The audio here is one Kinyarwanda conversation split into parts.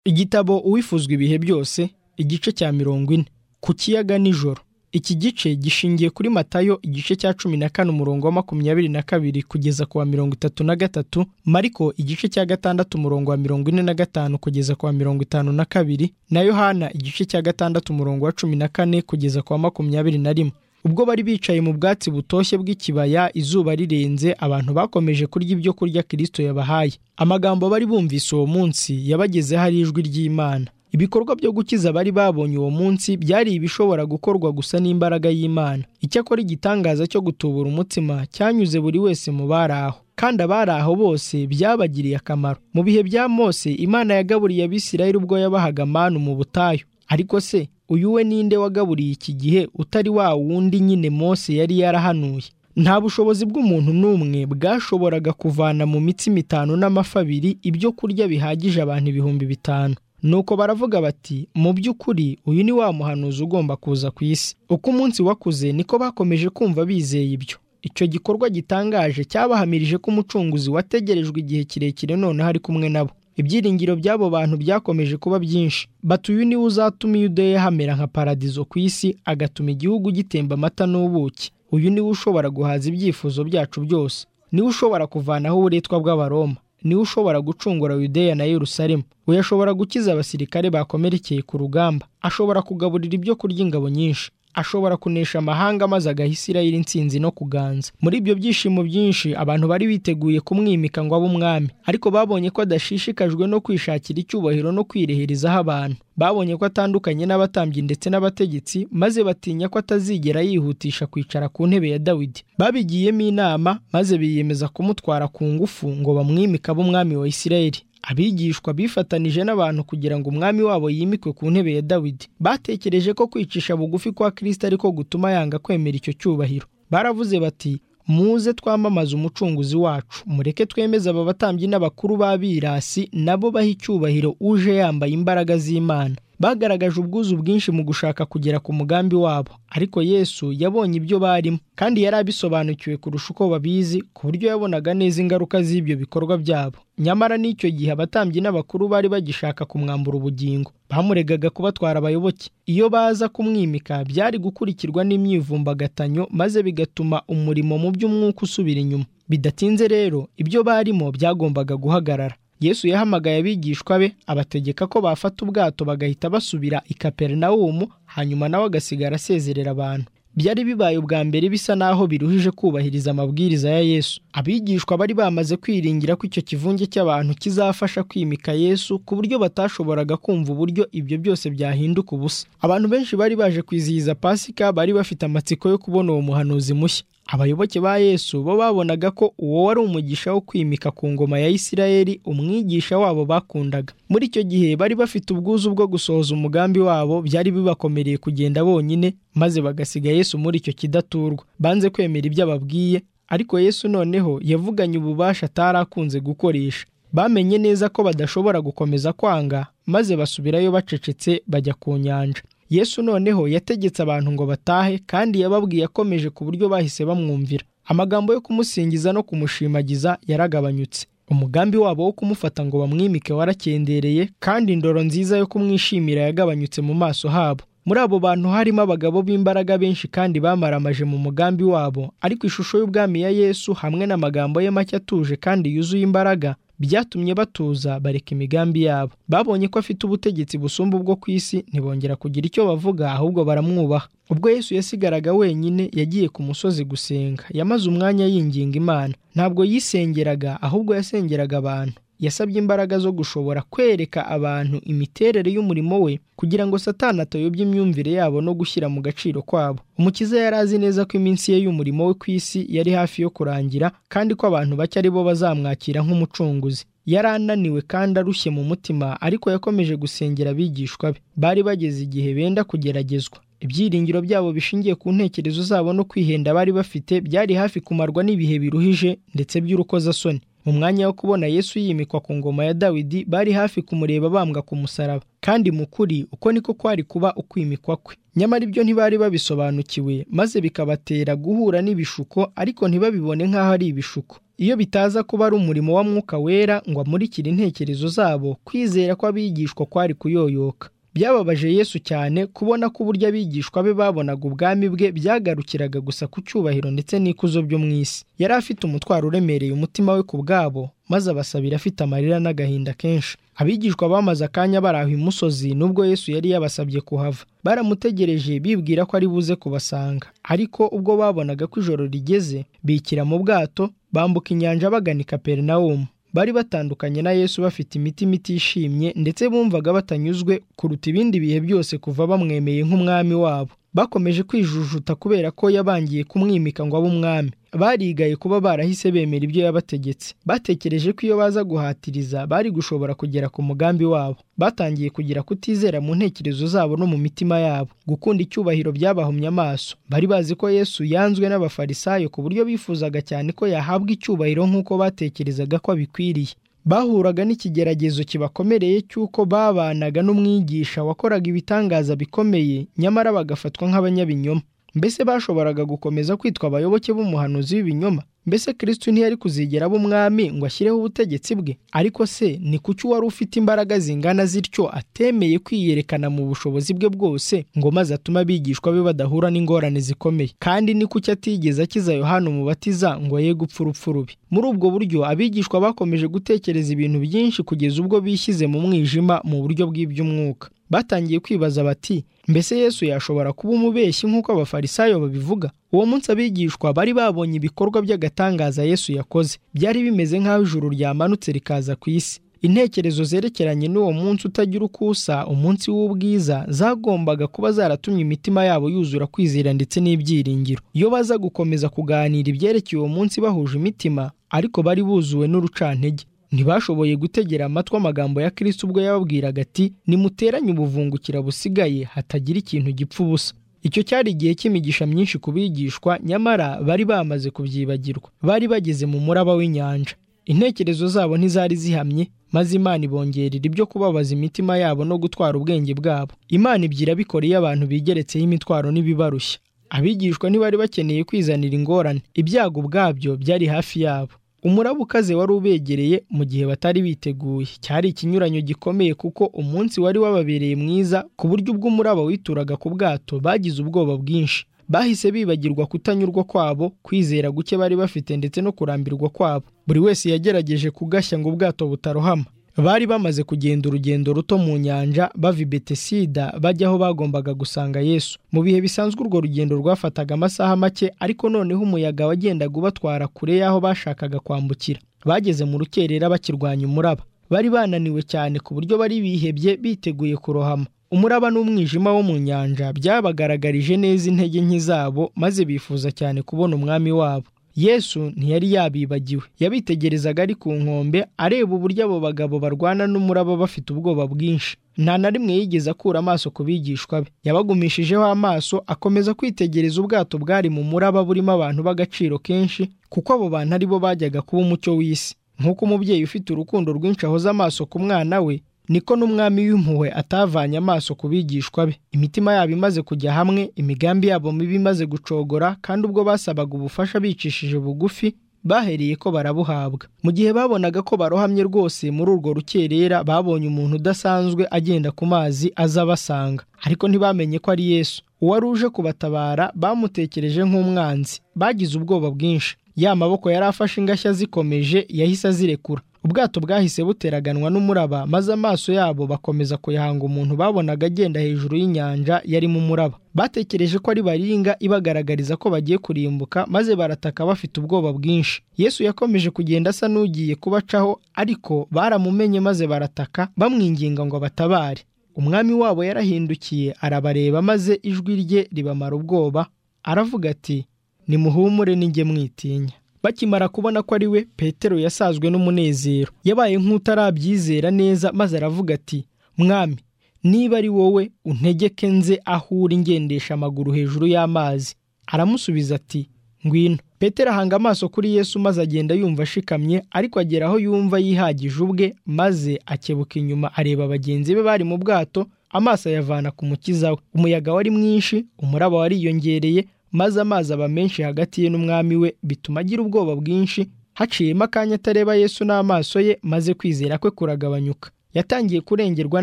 igitabo uwifuzwa ibihe byose igice cya mirongo ine ku kiyaga nijoro iki gice gishingiye kuri matayo igice cya cumi na kane umurongo wa makumyabiri na kabiri kugeza ku wa mirongo itatu na gatatu mariko igice cya gatandatu umurongo wa mirongo ine na gatanu kugeza ku wa mirongo itanu na kabiri na yohana igice cya gatandatu umurongo wa cumi na kane kugeza ku wa makumyabiri na rimwe ubwo bari bicaye mu bwatsi butoshye bw'ikibaya izuba rirenze abantu bakomeje kurya ibyo kurya kirisito yabahaye amagambo bari bumvise uwo munsi yabagezeho ari ijwi ry'imana ibikorwa byo gukiza bari babonye uwo munsi byari ibishobora gukorwa gusa n'imbaraga y'imana icyakora igitangaza cyo gutubura umutima cyanyuze buri wese mu bari aho kandi abari aho bose byabagiriye akamaro mu bihe bya mose imana yagaburiye abisirayeli ubwo yabahaga manu mu butayu ariko se uyu we ninde wagaburiye iki gihe utari wa wundi nyine mose yari yarahanuye nta bushobozi bw'umuntu n'umwe bwashoboraga kuvana mu mitsima itanu n'amafi abiri ibyo kurya bihagije abantu ibihumbi bitanu nuko baravuga bati mu by'ukuri uyu ni wa muhanuzi ugomba kuza ku isi uko umunsi wakuze niko bakomeje kumva bizeye ibyo icyo gikorwa gitangaje cyabahamirije ko umucunguzi wategerejwe igihe kirekire noneho ari kumwe nabo ibyiringiro by'abo bantu byakomeje kuba byinshi bati uyu niwe uzatuma yudeya hamera nka paradizo ku isi agatuma igihugu gitemba amata n'ubuki uyu niwe ushobora guhaza ibyifuzo byacu byose niwe ushobora kuvanaho uburetwa bw'abaroma niwe ushobora gucungura yudeya na yerusalemu we ashobora gukiza abasirikare bakomerekeye ku rugamba ashobora kugaburira ibyo kurya ingabo nyinshi ashobora kunesha amahanga maze agaha isirayeli insinzi no kuganza muri ibyo byishimo byinshi abantu bari biteguye kumwimika ngo abe umwami ariko babonye ko adashishikajwe no kwishakira icyubahiro no kwireherezaho abantu babonye ko atandukanye n'abatambyi ndetse n'abategetsi maze batinya ko atazigera yihutisha kwicara ku ntebe ya dawidi babigiyemo inama maze biyemeza kumutwara ku ngufu ngo bamwimike abe umwami wa isirayeli abigishwa bifatanije n'abantu kugira ngo umwami wabo yimikwe ku ntebe ya dawidi batekereje ko kwicisha bugufi kwa kirisita ariko gutuma yanga kwemera icyo cyubahiro baravuze bati muze twamamaze umucunguzi wacu mureke twemeze aba batambyi n'abakuru b'abirasi nabo baha icyubahiro uje yambaye imbaraga z'imana bagaragaje ubwuzu bwinshi mu gushaka kugera ku mugambi wabo ariko yesu yabonye ibyo barimo kandi yari abisobanukiwe kurusha uko babizi ku buryo yabonaga neza ingaruka z'ibyo bikorwa byabo nyamara n'icyo gihe abatambyi n'abakuru bari bagishaka kumwambura ubugingo bamuregaga kubatwara abayoboke iyo baza kumwimika byari gukurikirwa n'imyivumbagathanyo maze bigatuma umurimo mu by'umwuka usubira inyuma bidatinze rero ibyo barimo byagombaga guhagarara yesu yahamagaye abigishwa be abategeka ko bafata ubwato bagahita basubira i kaperinawumu hanyuma nawe agasigara asezerera abantu byari bibaye ubwa mbere bisa n'aho biruhije kubahiriza amabwiriza ya yesu abigishwa bari bamaze kwiringira ko icyo kivunge cy'abantu kizafasha kwimika yesu ku buryo batashoboraga kumva uburyo ibyo byose byahinduka ubusa abantu benshi bari baje kwizihiza pasika bari bafite amatsiko yo kubona uwo muhanuzi mushya abayoboke ba yesu bo babonaga ko uwo wari umugisha wo kwimika ku ngoma ya isirayeli umwigisha wabo bakundaga muri icyo gihe bari bafite ubwuzu bwo gusohoza umugambi wabo byari bibakomereye kugenda bonyine maze bagasiga yesu muri icyo kidaturwa banze kwemera ibyo ababwiye ariko yesu noneho yavuganye ububasha atari akunze gukoresha bamenye neza ko badashobora gukomeza kwanga maze basubirayo bacecetse bajya ku nyanja yesu noneho yategetse abantu ngo batahe kandi yababwiye akomeje ku buryo bahise bamwumvira amagambo yo kumusingiza no kumushimagiza yaragabanyutse umugambi wabo wo kumufata ngo bamwimike warakendereye kandi indoro nziza yo kumwishimira yagabanyutse mu maso habo muri abo bantu harimo abagabo b'imbaraga benshi kandi bamaramaje mu mugambi wabo ariko ishusho y'ubwami ya yesu hamwe n'amagambo ye make atuje kandi yuzuye imbaraga byatumye batuza bareka imigambi yabo babonye ko afite ubutegetsi busumba ubwo ku isi ntibongera kugira icyo bavuga ahubwo baramwubaha ubwo yesu yasigaraga wenyine yagiye ku musozi gusenga yamaze umwanya yinginga imana ntabwo yisengeraga ahubwo yasengeraga abantu yasabye imbaraga zo gushobora kwereka abantu imiterere y'umurimo we kugira ngo satani atayobya imyumvire yabo no gushyira mu gaciro kwabo umukiza yari azi neza ko iminsi ye y'umurimo we ku isi yari hafi yo kurangira kandi ko abantu bake ari bo bazamwakira nk'umucunguzi yari ananiwe kandi arushye mu mutima ariko yakomeje gusengera abigishwa be bari bageze igihe benda kugeragezwa ibyiringiro byabo bishingiye ku ntekerezo zabo no kwihenda bari bafite byari hafi kumarwa n'ibihe biruhije ndetse by'urukozasoni mu mwanya wo kubona yesu yimikwa ku ngoma ya dawidi bari hafi kumureba bambwa ku musaraba kandi mu kuri uko niko kwari kuba ukwimikwa kwe nyamara ibyo ntibari babisobanukiwe maze bikabatera guhura n'ibishuko ariko ntibabibone nk'aho ari ibishuko iyo bitaza kuba ari umurimo wa mwuka wera ngo amurikire intekerezo zabo kwizera kw'abigishwa kwari kuyoyoka byababaje yesu cyane kubona ko uburyo abigishwa be babonaga ubwami bwe byagarukiraga gusa ku cyubahiro ndetse n'ikuzo byo mu isi yari afite umutwaro uremereye umutima we ku bwabo maze abasabira afite amarira n'agahinda kenshi abigishwa bamaze akanya baraha imusozi nubwo yesu yari yabasabye kuhava baramutegereje bibwira ko ari buze kubasanga ariko ubwo babonaga ko ijoro rigeze bikira mu bwato bambuka inyanja bagana i kaperinawumu bari batandukanye na yesu bafite imitima itishimye ndetse bumvaga batanyuzwe kuruta ibindi bihe byose kuva bamwemeye nk'umwami wabo bakomeje kwijujuta kubera ko yabangiye kumwimika ngo abe umwami barigaye kuba barahise bemera ibyo yabategetse batekereje ko iyo baza guhatiriza bari gushobora kugera ku mugambi wabo batangiye kugira kutizera mu ntekerezo zabo no mu mitima yabo gukunda icyubahiro byabahumye amaso bari bazi ko yesu yanzwe n'abafarisayo ku buryo bifuzaga cyane ko yahabwa icyubahiro nk'uko batekerezaga ko abikwiriye bahuraga n'ikigeragezo kibakomereye cy'uko babanaga n'umwigisha wakoraga ibitangaza bikomeye nyamara bagafatwa nk'abanyabinyoma mbese bashoboraga gukomeza kwitwa abayoboke b'umuhanuzi w'ibinyoma mbese kirisitu ntiyari kuzigera aba umwami ngo ashyireho ubutegetsi bwe ariko se ni kuki wari ufite imbaraga zingana zityo atemeye kwiyerekana mu bushobozi bwe bwose ngo maze atume abigishwa be badahura n'ingorane zikomeye kandi ni kuki atigeze akiza yohana umubatiza ngo ye gupfa urupfu rubi muri ubwo buryo abigishwa bakomeje gutekereza ibintu byinshi kugeza ubwo bishyize mu mwijima mu buryo bw'iby'umwuka batangiye kwibaza bati mbese yesu yashobora kuba umubeshyi nk'uko abafarisayo babivuga uwo munsi abigishwa bari babonye ibikorwa by'agatangaza yesu yakoze byari bimeze nk'aho ijuru ryamanutse rikaza ku isi intekerezo zerekeranye n'uwo munsi utagira uko usa umunsi w'ubwiza zagombaga kuba zaratumye imitima yabo yuzura kwizera ndetse n'ibyiringiro iyo baza gukomeza kuganira ibyerekeye uwo munsi bahuje imitima ariko bari buzuwe n'urucantege ntibashoboye gutegera amatwi amagambo ya kirisi ubwo yababwiraga ati nimuteranye ubuvungukira busigaye hatagira ikintu gipfa ubusa icyo cyari igihe cy'imigisha myinshi ku bigishwa nyamara bari bamaze kubyibagirwa bari bageze mu muraba w'inyanja intekerezo zabo ntizari zihamye maze imana ibongerera ibyo kubabaza imitima yabo no gutwara ubwenge bwabo imana ibyira bikora iyo abantu bigeretseho imitwaro n'ibibarushya abigishwa ntibari bakeneye kwizanira ingorane ibyago ubwabyo byari hafi yabo umuraba ukaze wari ubegereye mu gihe batari biteguye cyari ikinyuranyo gikomeye kuko umunsi wari wababereye mwiza ku buryo ubwo umuraba wituraga ku bwato bagize ubwoba bwinshi bahise bibagirwa kutanyurwa kwabo kwizera guke bari bafite ndetse no kurambirwa kwabo buri wese yagerageje kugashya ngo ubwato butarohama bari bamaze kugenda urugendo ruto mu nyanja bava i betesida bajya aho bagombaga gusanga yesu mu bihe bisanzwe urwo rugendo rwafataga amasaha make ariko noneho umuyaga wagendaga ubatwara kure y'aho bashakaga kwambukira bageze mu rukerera bakirwanya umuraba bari bananiwe cyane ku buryo bari bihebye biteguye kurohama umuraba n'umwijima wo mu nyanja byabagaragarije neza intege nke zabo maze bifuza cyane kubona umwami wabo yesu ntiyari yabibagiwe yabitegerezaga ari ku nkombe areba uburyo abo bagabo barwana n'umuraba bafite ubwoba bwinshi nta na rimwe yigeze akura amaso ku bigishwa be yabagumishijeho amaso akomeza kwitegereza ubwato bwari mu muraba burimo abantu b'agaciro kenshi kuko abo bantu ari bo bajyaga kuba umucyo w'isi nk'uko umubyeyi ufite urukundo rwinshi ahoza amaso ku mwana we niko n'umwami w'impuhwe atavanye amaso ku bigishwa be imitima yabo imaze kujya hamwe imigambi yabo mibi imaze gucogora kandi ubwo basabaga ubufasha bicishije bugufi bahereye ko barabuhabwa mu gihe babonaga ko barohamye rwose muri urwo rukerera babonye umuntu udasanzwe agenda ku mazi aza abasanga ariko ntibamenye ko ari yesu uwari uje kubatabara bamutekereje nk'umwanzi bagize ubwoba bwinshi ya maboko yari afashe ingashya zikomeje yahise azirekura ubwato bwahise buteraganwa n'umuraba maze amaso yabo bakomeza kuyahanga umuntu babonaga agenda hejuru y'inyanja yarimo umuraba batekereje ko ari baringa ibagaragariza ko bagiye kurimbuka maze barataka bafite ubwoba bwinshi yesu yakomeje kugenda asa n'ugiye kubacaho ariko baramumenye maze barataka bamwinginga ngo abatabare umwami wabo yarahindukiye arabareba maze ijwi rye ribamara ubwoba aravuga ati nimuhumure ninjye mwitinya bakimara kubona ko ari we petero yasazwe n'umunezero yabaye nk'utarabyizera neza maze aravuga ati mwami niba ari wowe untegeke nze aho uri ngendesha amaguru hejuru y'amazi aramusubiza ati ngwino petero ahanga amaso kuri yesu maze agenda yumva ashikamye ariko agera aho yumva yihagije ubwe maze akebuka inyuma areba bagenzi be bari mu bwato amaso ayavana ku mukiza we umuyaga wari mwinshi umuraba wariyongereye maze amazi aba menshi hagati ye n'umwami we bituma agira ubwoba bwinshi haciyemo akanya atareba yesu n'amaso ye maze kwizera kwe kuragabanyuka yatangiye kurengerwa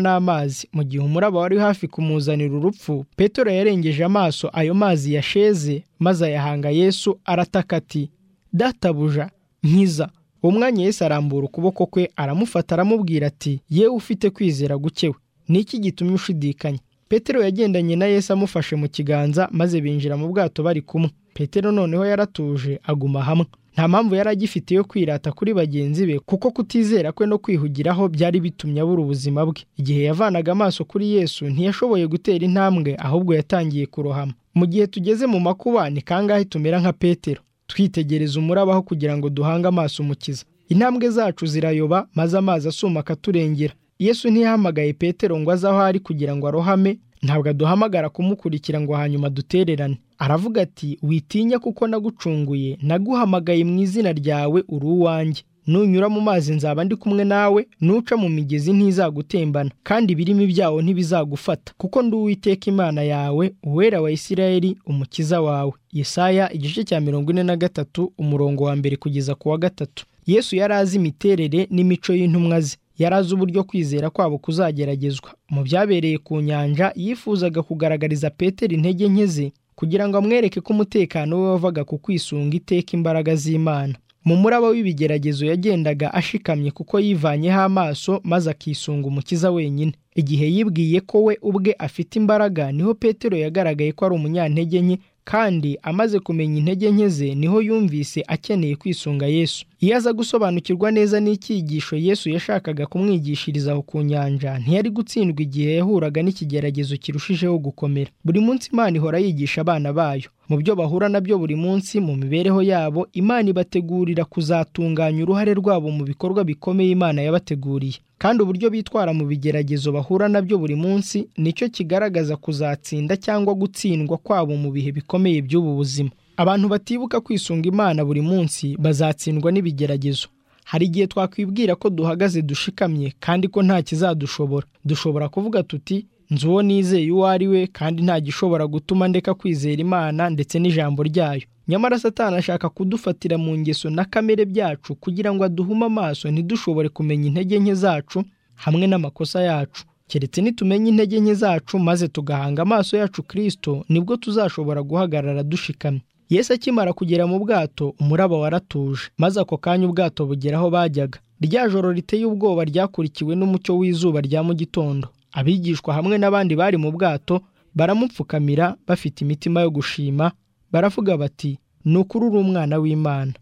n'amazi mu gihe umuraba wari hafi kumuzanira urupfu petero yarengeje amaso ayo mazi yasheze maze ayahanga yesu arataka ati databuja nkiza uwo mwanya yesu arambura ukuboko kwe aramufata aramubwira ati yewe ufite kwizera gukewe ni iki gitumye ushidikanya petero yagendanye na yesu amufashe mu kiganza maze binjira mu bwato bari kumwe petero noneho yaratuje aguma hamwe nta mpamvu yari agifite yo kwirata kuri bagenzi be kuko kutizera kwe no kwihugiraho byari bitumye abura ubuzima bwe igihe yavanaga amaso kuri yesu ntiyashoboye gutera intambwe ahubwo yatangiye kurohama mu gihe tugeze mu makuba ni kangahe tumera nka petero twitegereza umurabaho kugira ngo duhange amaso umukiza intambwe zacu zirayoba maze amazi asuma akaturengera yesu ntiyahamagaye petero ngo aze aho ari kugira ngo arohame ntabwo aduhamagara kumukurikira ngo hanyuma dutererane aravuga ati witinya kuko nagucunguye naguhamagaye mu izina ryawe uri uwanjye nunyura mu mazi nzaba ndi kumwe nawe nuca mu migezi ntizagutembana kandi ibirimi byawo ntibizagufata kuko ndi uwiteka imana yawe uwera wa isirayeli umukiza wawe yesaya igice cya mirongo ine na gatatu umurongo wa mbere kugeza ku wa gatatu yesu yari azi imiterere n'imico y'intumwa ze yari azi uburyo kwizera kwabo kuzageragezwa mu byabereye ku nyanja yifuzaga kugaragariza petero intege nke ze kugira ngo amwereke ko umutekano we wavaga ku kwisunga iteka imbaraga z'imana mu muraba w'ibigeragezo yagendaga ashikamye kuko yivanyeho amaso maze akisunga umukiza wenyine igihe yibwiye ko we ubwe afite imbaraga niho petero yagaragaye ko ari umunyantege nke kandi amaze kumenya intege nke ze niho yumvise akeneye kwisunga yesu iyo aza gusobanukirwa neza n'icyigisho yesu yashakaga kumwigishiriza aho ku nyanja ntiyari gutsindwa igihe yahuraga n'ikigeragezo kirushijeho gukomera buri munsi imana ihora yigisha abana bayo mu byo bahura nabyo buri munsi mu mibereho yabo imana ibategurira kuzatunganya uruhare rwabo mu bikorwa bikomeye imana yabateguriye kandi uburyo bitwara mu bigeragezo bahura nabyo buri munsi nicyo kigaragaza kuzatsinda cyangwa gutsindwa kwabo mu bihe bikomeye by'ubu buzima abantu batibuka kwisunga imana buri munsi bazatsindwa n'ibigeragezo hari igihe twakwibwira ko duhagaze dushikamye kandi ko nta kizadushobora dushobora kuvuga tuti nzi uwo nizeye uwo ari we kandi nta gishobora gutuma ndeka kwizera imana ndetse n'ijambo ryayo nyamara satani ashaka kudufatira mu ngeso na kamere byacu kugira ngo aduhume amaso ntidushobore kumenya intege nke zacu hamwe n'amakosa yacu keretse nitumenya intege nke zacu maze tugahanga amaso yacu kirisito nibwo tuzashobora guhagarara dushikamye yesu akimara kugera mu bwato umuraba waratuje maze ako kanya ubwato bugera aho bajyaga rya joro riteye ubwoba ryakurikiwe n'umucyo w'izuba rya mu gitondo abigishwa hamwe n'abandi bari mu bwato baramupfukamira bafite imitima yo gushima baravuga bati ni ukuri uri umwana w'imana